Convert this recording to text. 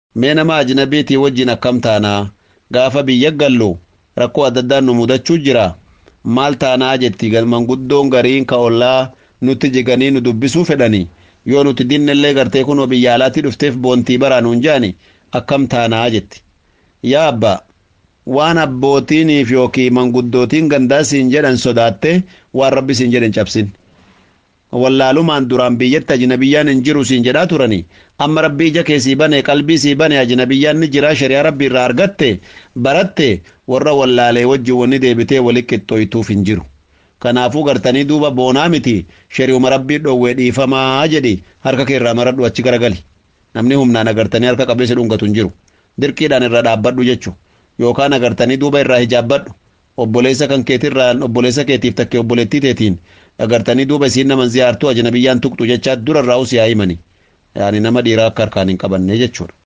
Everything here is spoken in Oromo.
mee nama ajnabiitii wajjin akkam taanaa gaafa biyya gallu rakkoo adda addaan nu mudachuu jira maal taanaa jetti manguddoon gariin ka ollaa nutti jiganii nu dubbisuu fedhani yoo nuti dinnellee gartee kunoo biyya alaatti dhufteef boontii baraa nuun jaani akkam taanaa jetti yaa abbaa waan abbootiiniif yookiin manguddootiin gandaa siin jedhan sodaatte waan rabbi siin jedhan cabsin wallaalumaan duraan biyyatti ajnabiyyaan hin jiru siin jedhaa turani amma rabbii ija kee sii bane qalbii sii bane ajnabiyyaan ni jiraa shari'aa rabbii irraa argatte baratte warra wallaalee wajjin wanni deebitee wali qixxooytuuf hin jiru kanaafuu gartanii duuba boonaa miti shari'uma rabbii dhoowwee dhiifamaa jedhi harka kee irraa maradhu achi garagali namni humnaan agartanii harka qabee si dhungatu hin jiru dirqiidhaan irra dhaabbadhu jechu yookaan agartanii duuba irraa hijaabbadhu obboleessa kan keetirraan obboleessa keetiif takke obboleettii teetiin agartanii duuba isiin naman ziyaartuu ajnabiyyaan tuqxu jechaa dura irraa usii haa himani yaani nama dhiiraa akka harkaan hin qabanne jechuudha.